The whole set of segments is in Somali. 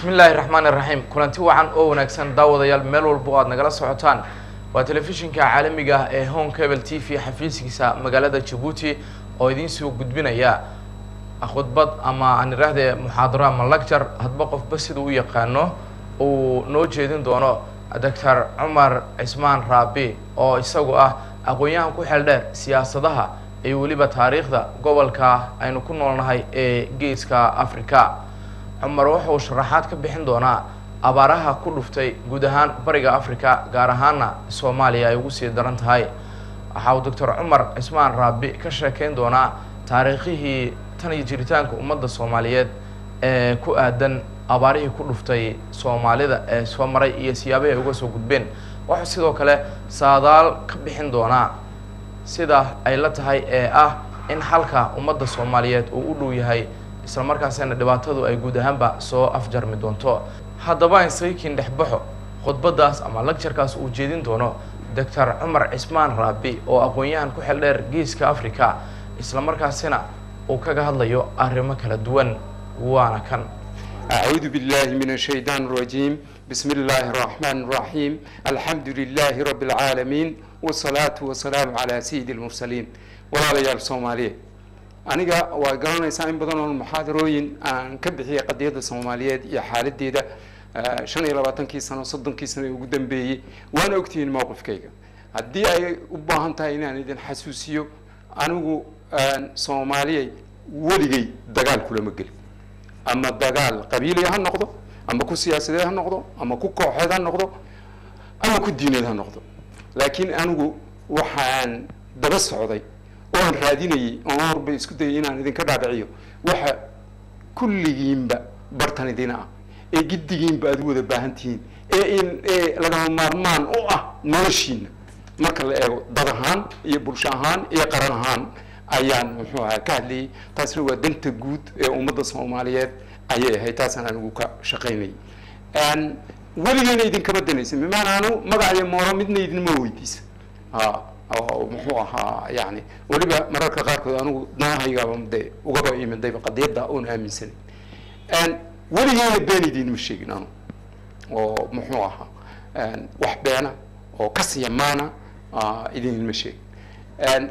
bismi illaahi raxmaan iraxiim kulanti wacan oo wanaagsan daawadayaal meel walba o aad nagala socotaan waa telefishinka caalamiga ah ee home cable t v xafiiskiisa magaalada jabuuti oo idiin soo gudbinaya khudbad ama aan idhaahdee muxaadaro ama lacture hadba qofba sida u yaqaano uu noo jeedin doono doctor cumar cismaan raabi oo isagu ah aqoon-yahan ku xeel dheer siyaasadaha iyo weliba taariikhda gobolka aynu ku noolnahay ee geeska africa cumar wuxuu sharaxaad ka bixin doonaa abaaraha ku dhuftay guud ahaan bariga africa gaar ahaana soomaaliya ay ugu sii daran tahay waxa uu doctor cumar cismaan raabi ka sheekeyn doonaa taariikhihii tan iyo jiritaanka ummadda soomaaliyeed ee ku aadan abaarihii ku dhuftay soomaalida ee soo maray iyo siyaabahi ay uga soo gudbeen wuxuu sidoo kale saadaal ka bixin doonaa sida ay la tahay ee ah in xalka ummadda soomaaliyeed uu u dhow yahay isla markaasina dhibaatadu ay guud ahaanba soo afjarmi doonto haddaba insaykiin dhexbaxo khudbadaas ama lacturekaas uu jeedin doono doctor cumar cismaan raabi oo aqoon-yahan ku xel dheer geeska africa isla markaasina uu kaga hadlayo arrimo kala duwan waana kan أعوذ بالله من الشيطان الرجيم بسم الله الرحمن الرحيم الحمد لله رب العالمين والصلاة والسلام على سيد المرسلين walaalayaal soomaaliyeed aniga waa garanaysaa in badan oo muxaadarooyin aan ka bixiyay qadiyadda soomaaliyeed iyo xaaladeeda shan iyo labaatankii sano soddonkii sano ugu dambeeyey waana ogtihiin mowqifkayga haddii ay u baahan tahay inaan idin xasuusiyo anigu soomaaliyay weligay dagaal kulama gelin ama dagaal qabiiliya ha noqdo ama ku siyaasadeed ha noqdo ama ku kooxeed ha noqdo ama ku diineed ha noqdo laakiin anigu waxaan daba socday oo aan raadinayay oo horba isku dayay inaan idinka dhaadhiciyo waxa kulligiinba bartan idina ah ee giddigiinba aad u wada baahan tihiin ee in ee lagama maarmaan u ah noloshiina marka la eego dad ahaan iyo bulsho ahaan iyo qaran ahaan ayaan muxuu ahaa ka hadlayay taasna waa danta guud ee ummadda soomaaliyeed ayay ahayd taasaan anigu ka shaqaynayay weligeyna idinkama danaysa bimaanaanu magaciyo mooro midna idinma weydiisa oo muxuu ahaa yani weliba mararka qaarkood anigu danahaygaaba de ugaba imidayba qadiyadda oon aaminsanay weligeyna been idinma sheegin anu oo muxuu ahaa wax beena oo kasiyamaana idinma sheegin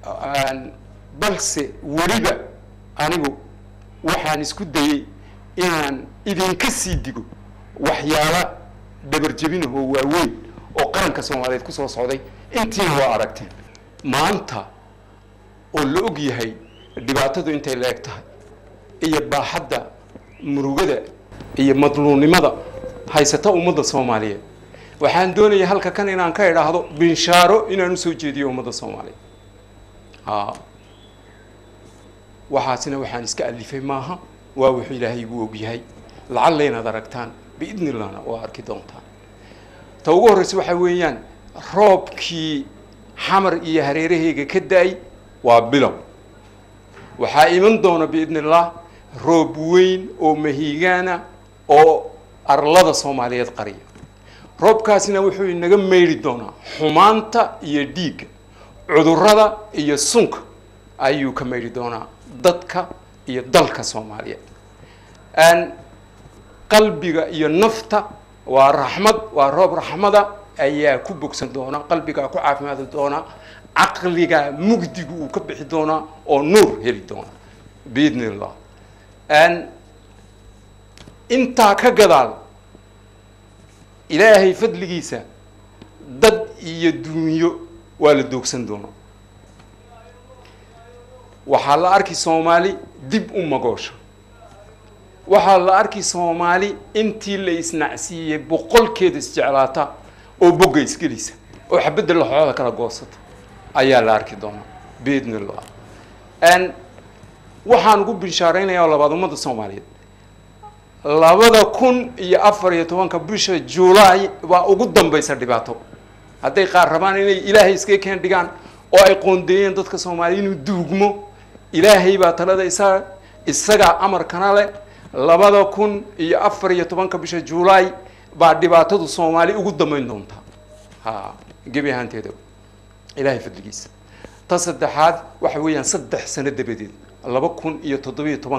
balse weliba anigu waxaan isku dayay inaan idinka sii digo waxyaala dhabarjebinahoo waaweyn oo qaranka soomaaliyeed kusoo socday intiina waa aragteen maanta oo la og yahay dhibaatadu intay la eg tahay iyo baaxadda murugada iyo madluunnimada haysata ummadda soomaaliyeed waxaan doonaya halka kan inaan ka idhaahdo binshaaro inaan usoo jeediyo ummadda soomaaliyeed a waxaasina waxaan iska alifay maaha waa wuxuu ilaahay igu ogyahay lacalla inaad aragtaan biidni illahna waa arki doontaan ta ugu horreysa waxaa weeyaan roobkii xamar iyo hareerahayga ka da-ay waa bilow waxaa iman doona biidni illah roob weyn oo mahiigaana oo arlada soomaaliyeed qariya roobkaasina wuxuu inaga meydhi doonaa xumaanta iyo dhiigga cudurrada iyo sunka ayuu ka meydhi doonaa dadka iyo dalka soomaaliyeed qalbiga iyo nafta waa raxmad waa roob raxmada ayaa ku bogsan doona qalbigaa ku caafimaadi doona caqligaa mugdigu uu ka bixi doonaa oo nuur heli doona biidni illah intaa ka gadaal ilaahay fadligiisa dad iyo duunyo waa la doogsan doonaa waxaa la arki soomaali dib u magoosha waxaa la arki soomaali intii la isnacsiiyey boqolkeeda isjeclaata oo bogga isgelisa oo xabadda laxooda kala goosata ayaa la arki doonaa biidni illah waxaan ugu binshaareynayaa oo labaad ummadda soomaaliyeed labada kun iyo afar iyo tobanka bisha juulaay baa ugu dambaysa dhibaato hadday qaar rabaan inay ilaahay iskaga keen dhigaan oo ay qoondeeyeen dadka soomaaliya inuu duugmo ilaahay baa talada isaa isagaa amarkana leh labada kun iyo afar iyo tobanka bisha juulaay baa dhibaatadu soomaali ugu dambeyn doontaa ha gebi ahaanteeda ilaahay fadligiisa ta saddexaad waxa weeyaan saddex sano dabadeed laba kun iyo toddobiyo tobanka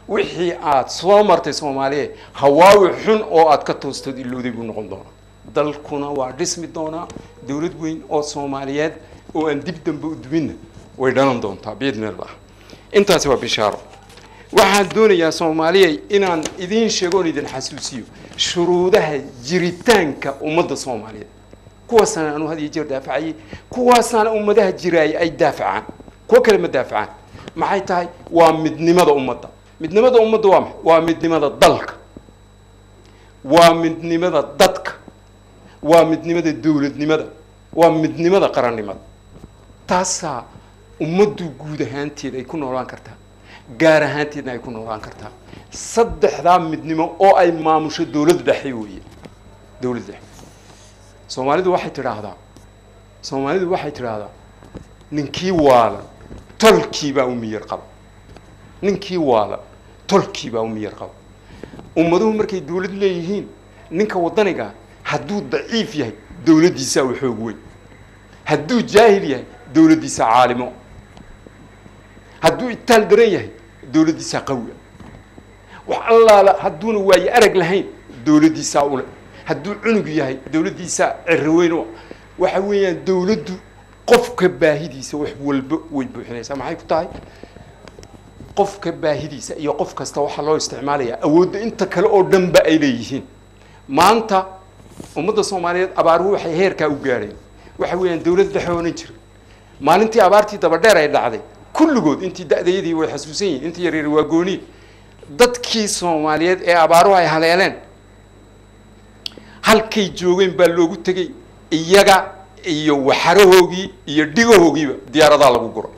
wixii aad soo martay soomaaliya hawaawi xun oo aad ka toostood ilowday buu noqon doonaa dalkuna waa dhismi doonaa dowlad weyn oo soomaaliyeed oo aan dib dambe u duminna way dhalan doontaa biidni allah intaasi waa bishaaro waxaan doonayaa soomaaliya inaan idiin sheego oon idin xasuusiyo shuruudaha jiritaanka ummadda soomaaliyeed kuwaasana anu had iyo jeer daafacayay kuwaasana ummadaha jiraaya ay daafacaan kuwo kale ma daafacaan maxay tahay waa midnimada ummadda midnimada ummadda waa maxay waa midnimada dalka waa midnimada dadka waa midnimada dowladnimada waa midnimada qarannimada taasaa ummaddu guud ahaanteed ay ku noolaan kartaa gaar ahaanteedna ay ku noolaan kartaa saddexdaa midnimo oo ay maamusho dowladda dhexe weeye dowladda dhexe soomaalidu waxay tidhaahdaa soomaalidu waxay tidhaahdaa ninkii waalan tolkii baa u miyar qaba ninkii waalan tolkii baa u miyar qaba ummaduhu markay dowlad leeyihiin ninka waddaniga hadduu daciif yahay dowladdiisaa u xoog weyn hadduu jaahil yahay dowladdiisaa caalimo hadduu itaal daran yahay dowladdiisaa qawiya wax allaala hadduuna waaye arag lahayn dowladdiisaa ule hadduu cunug yahay dowladdiisaa ciriweyn waxa weeyaan dowladdu qofka baahidiisa wax walba way buuxinaysaa maxay ku tahay qofka baahidiisa iyo qof kasta waxaa loo isticmaalayaa awoodda inta kale oo dhanba ay leeyihiin maanta ummadda soomaaliyeed abaaruhu waxay heerkaa u gaadheen waxa weeyaan dowlad dhexe oonan jirin maalintii abaartii dabadheer ay dhacday kulligood intii da-dayadii way xasuusan yihin intii yaryar waa gooni dadkii soomaaliyeed ee abaaruhu ay haleeleen halkay joogeen baa loogu tegey iyaga iyo waxarahoogii iyo dhigahoogiiba diyaaradaa lagu guray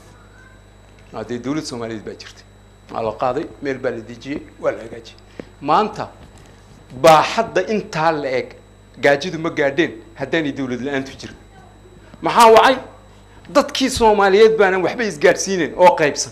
haddee dowlad soomaaliyeed baa jirtay waa la qaaday meel baa la dejiyey waa la hagaajiyey maanta baaxadda intaa la eg gaajadu ma gaadheen haddaanay dowlad la-aantu jirin maxaa wacay dadkii soomaaliyeed baanan waxba isgaadhsiinen oo qaybsan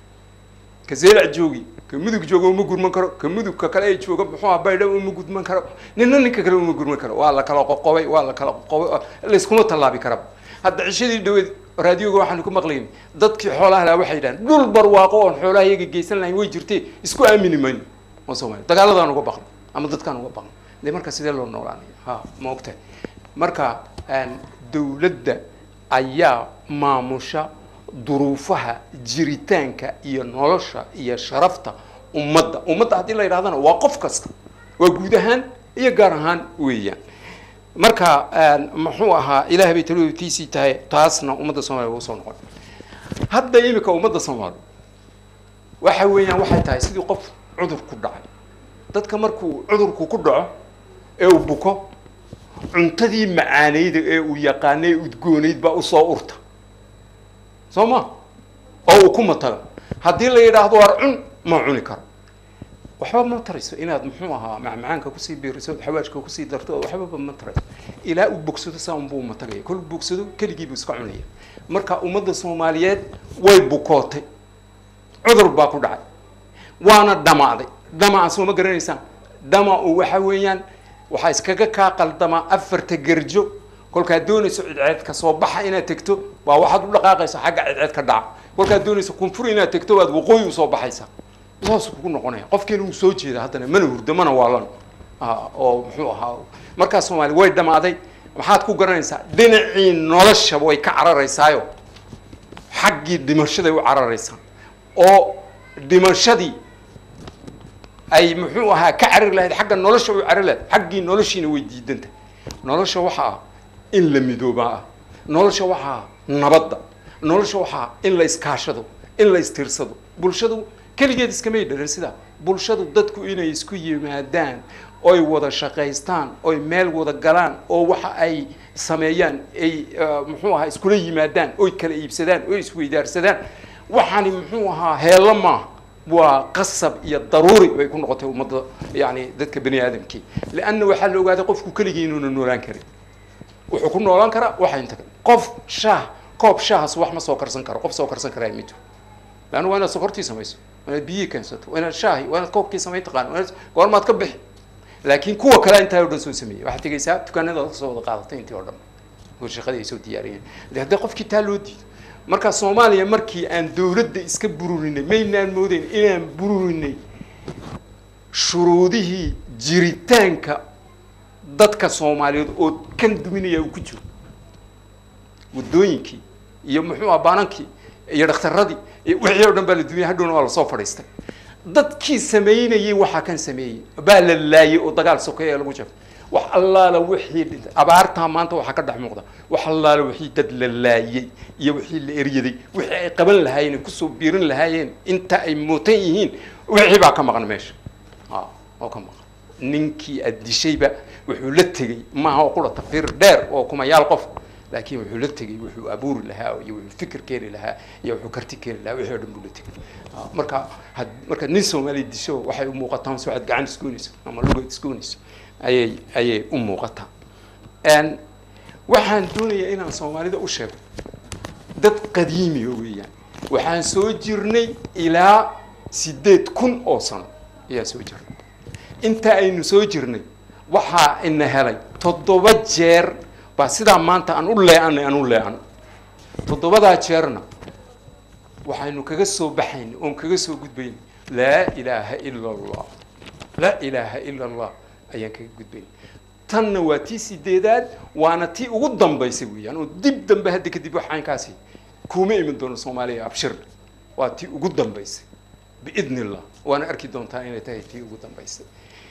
ka seelac joogi ka mudug jooga uma gurman karo ka mudugka kale ay jooga muxuu ah baydha uma gudman karo nina ninka kale uma gurman karo waa la kala qoqobay waa la kala qoqobay layskuma tallaabi karaba hadda cishadii dhaweed raadioga waxaanu ku maqlayn dadkii xoolaha lahaa waxay yidhahan dhul barwaaqo oon xoolaha iyaga geysan lahayn way jirtee isku aamini mayno oo soomaaliya dagaaladaan uga baqno ama dadkaan uga baqno de marka sidee loo noolaanaya ha ma ogtahay marka dowladda ayaa maamusha duruufaha jiritaanka iyo nolosha iyo sharafta ummadda ummadda haddii la yidhahdana waa qof kasta waa guud ahaan iyo gaar ahaan weeyaan marka muxuu ahaa ilaah bay talootiisii tahay taasna ummadda soomaliya waa usoo noqon hadda imika ummadda soomaaliya waxa weeyaan waxay tahay sidii qof cudur ku dhacay dadka markuu cudurku ku dhaco ee uu buko cuntadii macaanayda ee uu yaqaana ee udgoonayd baa usoo urta soo ma oo uu ku matago haddii la yidhaahdo waar cun ma cuni karo waxba ma tarayso inaad muxuu ahaa macmacaanka kusii biiriso od xawaajka kusii darto waxbaba ma tarayso ilaa uu bogsado saa unbuu matagaya kol bogsado keligiibuu iska cunaya marka ummadda soomaaliyeed way bukootay cudur baa ku dhacay waana dhamaaday dhamaca soo ma garanaysaan dhamacu waxa weeyaan waxaa iskaga kaa qaldamaa afarta gerjo kolkaad doonayso cidceed ka soo baxa inaad tegto waa waxaad u dhaqaaqaysa xagga cidceed ka dhaca kolkaad doonayso koonfur inaad tegto waad waqooyi usoo baxaysaa saas kugu noqonaya qofkiina uu soo jeeda haddana mana hurdo mana waalan oo muxuu ahaa markaas soomaaliya way dhamaaday maxaad ku garanaysaa dhinacii nolosha way ka cararaysaayo xaggii dhimashaday u cararaysaa oo dhimashadii ay muxuu ahaa ka carari lahayd xagga nolosha u carari lahayd xaggii noloshiina way diidanta nolosha waxaa ah in la midoobaa ah nolosha waxaa ah nabadda nolosha waxaa ah in la iskaashado in la istirsado bulshadu keligeed iskamay dhalan sidaa bulshadu dadku inay isku yimaadaan oy wada shaqaystaan oy meel wada galaan oo waxa ay sameeyaan ay muxuu ahaa iskula yimaadaan oy kala iibsadaan oy isweydaarsadaan waxaani muxuu ahaa heello maaha waa qasab iyo daruuri bay ku noqotay ummadda yani dadka bani aadamkii leanna waxaa la ogaaday qofku keligii inuuna noolaan karin wuxuu ku noolaan karaa waxa inta kale qof shaah koob shaahas wax ma soo karsan karo qof soo karsan karaa ma jiro leanna waa inaad sokortii samayso waa inaad biyihii keensato waa inaad shaahi waa inaad koobkii samayn taqaan waa inaad goormaad ka bixi laakiin kuwa kale intaa o dhan soo sameeyey waxaad tegaysaa dukaanada kasoo wada qaadatay intii oo dhan oo shaqadii ay soo diyaariyeen de haddii qofkii taa loo diido marka soomaaliya markii aan dowladda iska bururinay maynaan moodeyn inaan bururinay shuruudihii jiritaanka dadka soomaaliyeed oo kan duminaya uu ku jiro waddooyinkii iyo muxuu ah baanankii iyo dhakhtaradii iyo wixii oo dhan baa la dumiyay hadhowna waa lasoo fadhiistay dadkii sameynayay waxaa kan sameeyey baa la laayay oo dagaal sokeeya lagu jafay wax allaala wixii dhintay abaartaa maanta waxaa ka dhex muuqda wax allaala wixii dad la laayay iyo wixii la eryaday wixii ay qaban lahaayeen ay kusoo biirin lahaayeen inta ay mootan yihiin wixii baa ka maqan meesha a oo ka maqan ninkii aad dishayba wuxuu la tegey maaha oo qura taqdiir dheer oo kumayaal qof laakiin wuxuu la tegey wuxuu abuuri lahaa iyo wuxuu fikir keeni lahaa iyo wuxuu karti keeni lahaa wixii o dhan buu la tegey marka had marka nin soomaaliya disho waxay u muuqataan soo aad gacan isgoonayso ama lugeed isgoonayso ayay ayay u muuqataa waxaan doonayaa inaan soomaalida u sheego dad qadiimiya weeyaan waxaan soo jirnay ilaa siddeed kun oo sano ayaa soo jirnay inta aynu soo jirnay waxaa ina helay toddoba jeer baa sidaa maanta aan u lee-anay aan u lee-an toddobadaa jeerna waxaynu kaga soo baxaynay oon kaga soo gudbaynay laa ilaaha ila allah laa ilaaha ila allah ayaan kaga gudbaynay tanna waa tii sideedaad waana tii ugu dambaysay weeyaan oo dib dambe hadda kadib wax caynkaasi kuma iman doono soomaaliya abshir waa tii ugu dambaysay biidni illah waana arki doontaa inay tahay tii ugu dambaysay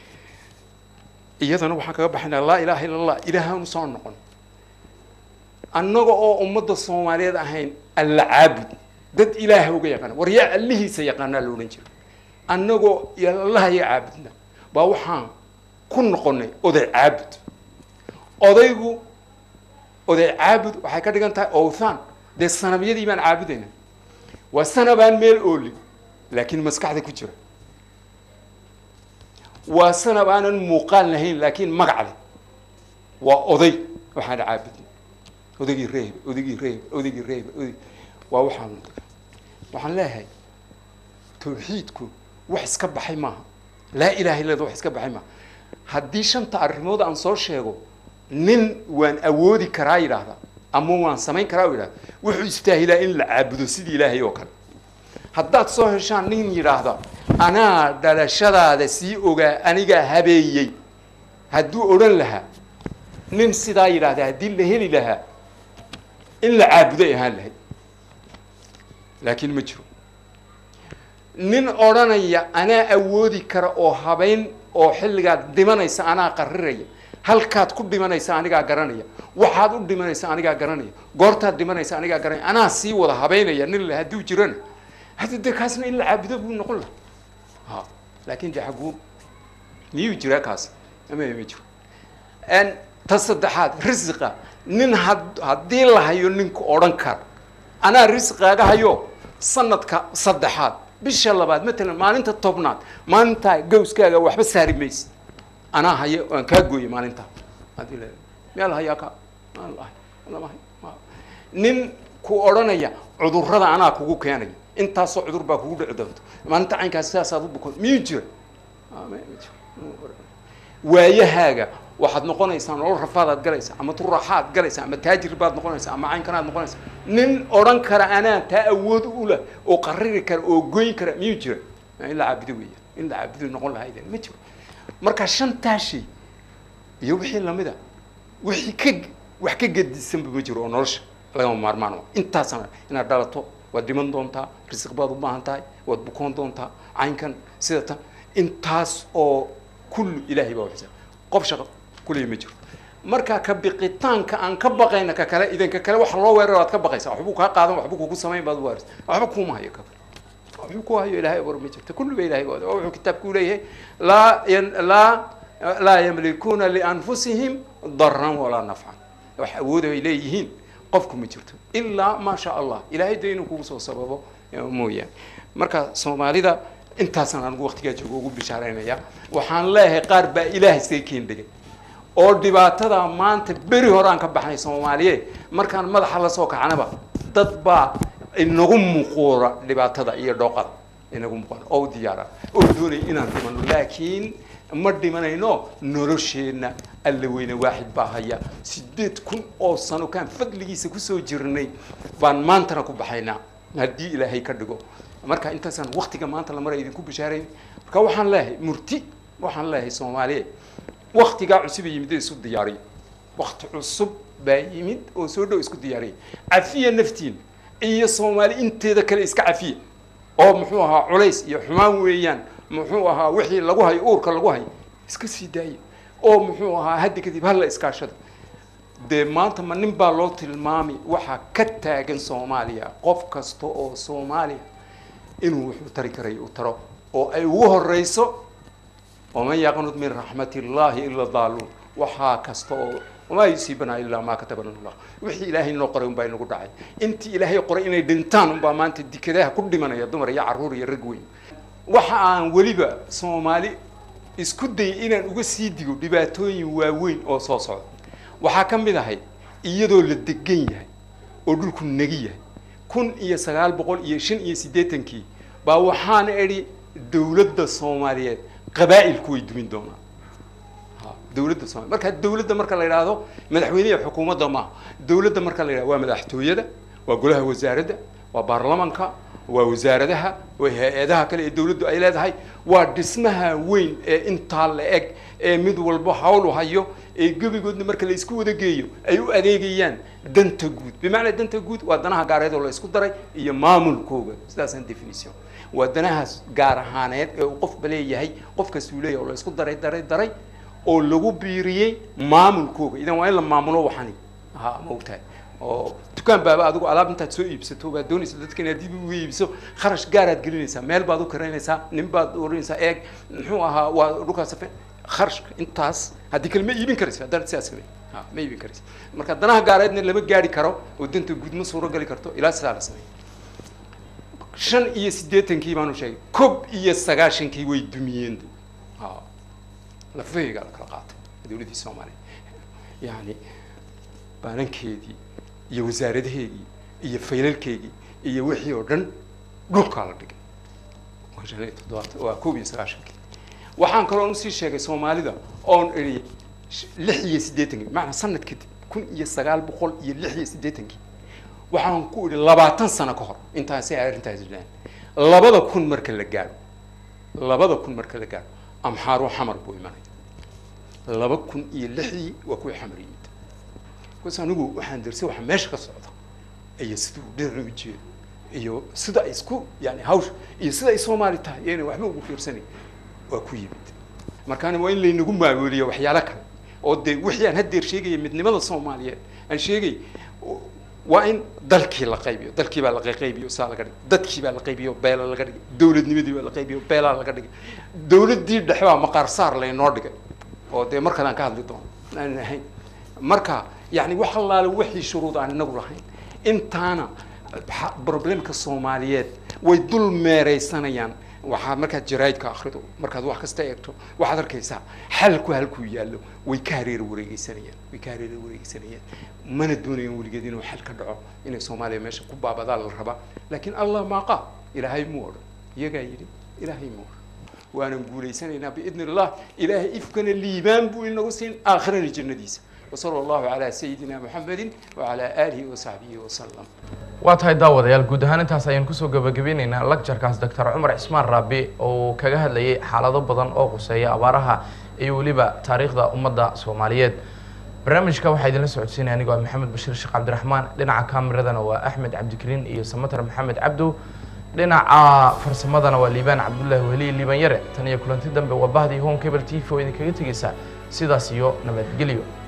iyadana waxaan kaga baxaynaa laa ilaaha illa allah ilaahaanu soo noqon annaga oo ummadda soomaaliyeed ahayn alla caabud dad ilaaha uga yaqaana war yaa allihiisa yaqaanaa la odhan jiro annagoo allaha ya caabudna baa waxaan ku noqonay oday caabud odaygu oday caabud waxay ka dhigan tahay owthaan dee sanabyadii baan caabudayna waa sanabaan meel oolin laakiin maskaxda ku jira waa sanab aanan muuqaal lahayn laakiin magac leh waa oday waxaan caabudnay odaygii reeb odaygii reeb odaygii reeb oday waa waxaan waxaan leeyahay tawxiidku wax iska baxay maaha laa ilaha illada wax iska baxay maaha haddii shanta arrimood aan soo sheego nin waan awoodi karaa yidhaahda ama waan samayn karaa u yidhahda wuxuu istaahilaa in la caabudo sidii ilaahay oo kale haddaad soo heshaan nin yidhaahda anaa dhalashadaada sii ogaa anigaa habeeyey hadduu odhan lahaa nin sidaa yidhaahda haddii la heli lahaa in la caabuday ahaan lahayd laakiin ma jiro nin odhanaya anaa awoodi kara oo habayn oo xilligaad dhimanaysa anaa qariraya halkaad ku dhimanaysa anigaa garanaya waxaad u dhimanaysa anigaa garanaya goortaad dhimanaysa anigaa garanaya anaa sii wada habaynaya nin le hadduu jirana hadda dee kaasna in la caabudo buu noqon laha ha laakin de xaguu miyuu jiraa kaas ama ma jiro ta saddexaad risiqa nin had haddii la hayo ninka odhan kara anaa risqaaga hayo sanadka saddexaad bisha labaad matalan maalinta tobnaad maalintaa gawskaaga waxba saari maysid anaa haya waan kaa gooyay maalintaa hadii la meel hayaa ka lama hay nin ku odhanaya cudurrada anaa kugu keenaya intaasoo cudur baa kugu dhici doonto maalinta caynkaas sidaasaad u bukoon miyuu jira waayahaaga waxaad noqonaysaa nolol rafaadaad galaysaa ama turaxaad galaysaa ama taajir baad noqonaysaa ama caynkanaad noqonaysaa nin odhan kara anaa taa awood ula oo qariri kara oo goyn kara miyuu jira in la caabudo weeya in la caabudo noqon lahayd ma jiro marka shantaa shay iyo wixii lamida wixii ka wax ka gedisanba ma jiro oo nolosha lagama maarmaan intaasana inaad dhalato waad dhiman doontaa risiq baad u baahan tahay waad bukoon doontaa caynkan sida tan intaas oo kullu ilaahay baa waxisa qof shaqo kulliya ma jiro marka ka biqitaanka aan ka baqayna ka kale idanka kale waxa loo weeraro aad ka baqaysaa waxbuu kaa qaadan waxbuu kugu samayn baad waaris waxba kuuma hayo kale waxbuu ku hayo ilaahay war ma jirta kullu ba ilahay waa wuxuu kitaabku leeyahay laa laa laa yamlikuuna lianfusihim daran walaa nafcan wax awooda ay leeyihiin qofku ma jirto ilaa maa sha allah ilaahay de inuu kugu soo sababo mooyaane marka soomaalida intaasaan anigu waktigaa joogo ugu bishaaraynaya waxaan leeyahay qaar baa ilaahay iskaga keen dhigay oo dhibaatada maanta beri hore aan ka baxnay soomaaliyeed markaan madaxa lasoo kacanaba dad baa inagu muquura dhibaatada iyo dhooqada inagu muquura oo diyaara oo doonaya inaan dhimano laakiin ma dhimanayno nolosheenna alla weyne waaxid baa haya sideed kun oo sano kaan fadligiisa kusoo jirnay baan maantana ku baxaynaa haddii ilaahay ka dhigo marka intaasaan waktiga maanta la mara idinku bishaarayn marka waxaan leeyahay murti waxaan leeyahay soomaaliya waktigaa cusub ee yimid ee isu diyaariyo wakti cusub baa yimid oo soo dhow isku diyaariya cafiya naftiin iyo soomaali inteeda kale iska cafiya oo muxuu ahaa culays iyo xumaan weeyaan muxuu ahaa wixii lagu hayo uurka lagu hayo iska sii daaya oo muxuu ahaa haddi kadib hala iskaashada dee maanta ma nin baa loo tilmaami waxaa ka taagan soomaaliya qof kasta oo soomaaliya inuu wuxuu tari karay u taro oo ay ugu horeyso waman yaqnud min raxmat illahi ila daaluun waxaa kasta oo wamaa yusiibanaa ilaa maa katabana allah wixii ilaahay noo qoray unbaa inagu dhacay intii ilaahay qoray inay dhintaan unbaa maanta dikadaha ku dhimanaya dumar iyo carruur iyo rag weyn waxa aan weliba soomaali isku dayay inaan uga sii digo dhibaatooyin waaweyn oo soo socda waxaa ka mid ahay iyadoo la degan yahay oo dhulku negi yahay kun iyo sagaal boqol iyo shan iyo siddeetankii baa waxaan idhi dawladda soomaaliyeed qabaa'ilku way dumin doonaan dawladda soomaliya marka dawladda marka la yidhaahdo madaxweyneha xukuumadda maaha dawladda marka la yidhahdo waa madaxtooyada waa golaha wasaaradda waa baarlamanka waa wasaaradaha waa hay-adaha kale ee dawladdu ay leedahay waa dhismaha weyn ee intaa la eg ee mid walba hawl u hayo ee gebigoodna marka la isku wada geeyo ay u adeegayaan danta guud bimacnaa danta guud waa danaha gaareed oo la isku daray iyo maamulkooga sidaasaan definition waa danahaas gaar ahaaneed ee uu qofba leeyahay qof kastuu leeyahay oo la isku daray daray daray oo lagu biiriyey maamulkooga idan waa in la maamulo waxani ha ma ogtahay oo dukaan baaba adigu alaab intaad soo iibsato baad doonaysa dadka inaad dib uga iibso kharash gaaraad gelinaysaa meel baad u karaynaysaa nin baad oranaysaa eeg muxuu ahaa waa dhulkaas safe kharashka intaas haddii kale ma iibin karaysa haddaan sidaas samey ha ma iibin karaysa marka danaha gaareedna lama gaari karo oo danta guud ma suuro gali karto ilaa sidaa la sameey shan iyo siddeetankii baanu sheegay kob iyo sagaashankii way dumiyeen ha lafaheyga la kala qaatay dawladdii soomaaliya yani baanankeedii iyo wasaaradaheedii iyo faylalkeedii iyo wixii oo dhan dhulkaa la dhigay waa shan iyo toddobaatan waa koob iyo sagaashankii waxaan kaloo usii sheegay soomaalida oon idhi lix iyo siddeetankii macnaa sanad kadib kun iyo sagaal boqol iyo lix iyo siddeetankii waxaan ku idhi labaatan sano ka hor intaasi ay arrintaasi dhaceen labada kun marka la gaadho labada kun marka la gaadho amxaaru xamar buu imanaya laba kun iyo lixdii waa kuwii xamar yimid bas anigu waxaan darsay waxa meesha ka socda iyo sida uu dhinaca u jeedo iyo sida ay isku yani hawsha iyo sida ay soomaali tahay iyo inay waxba ugu fiirsanayn waa ku yimid markaana waa in laynagu maamuliyo waxyaalo kale oo dee wixii aan haddeer sheegaya midnimada soomaaliyeed aan sheegay waa in dalkii la qaybiyo dalkii baa la qaybiyo saa laga dhigay dadkii baa la qaybiyo beela laga dhigay dawladnimadii baa la qaybiyo beelaa laga dhigay dawladdii dhexe baa maqaar saar laynoo dhigay oo dee markaan aan ka hadli doono aanan ahayn marka yani wax allaale wixii shuruud aan inagu lahayn intaana problemka soomaaliyeed way dul meeraysanayaan waxaad markaad jaraa'idka akrido markaad wax kasta eegto waxaad arkaysaa xalku halkuu yaallo way ka hareera wareegeysanayaan way ka hareera wareegeysanayaan mana doonayaan weligeed inuu xal ka dhaco inay soomaaliya meesha ku baabadaa la rabaa laakiin allah maaqa ilaahay muu odhan iyagaa yidhi ilaahay muu odhan waanan guulaysanaynaa biidni illah ilaahay ifkana liibaan buu inagu siin aakhirana jannadiisa وصلى الله على سيدنا محمد وعلى آله وصحبه وسلم waa tahay daawadayaal guud ahaan intaas ayaan kusoo gabagabeyneynaa lagjarkaas doctor cumar cismaan raabi oo kaga hadlayay xaalado badan oo quseeya abaaraha iyo weliba taariikhda ummadda soomaaliyeed barnaamijka waxaa idinla socodsiinaya anigoo ah maxamed bashiir sheekh cabdiraxmaan dhinaca kamiradana waa axmed cabdikariin iyo samatar maxamed cabdow dhinaca farsamadana waa liibaan cabdullaahi weliye liibaan yare tan iyo kulanti dambe waa bahdii home cable t v oo idinkaga tegeysa sidaas iyo nabadgelyo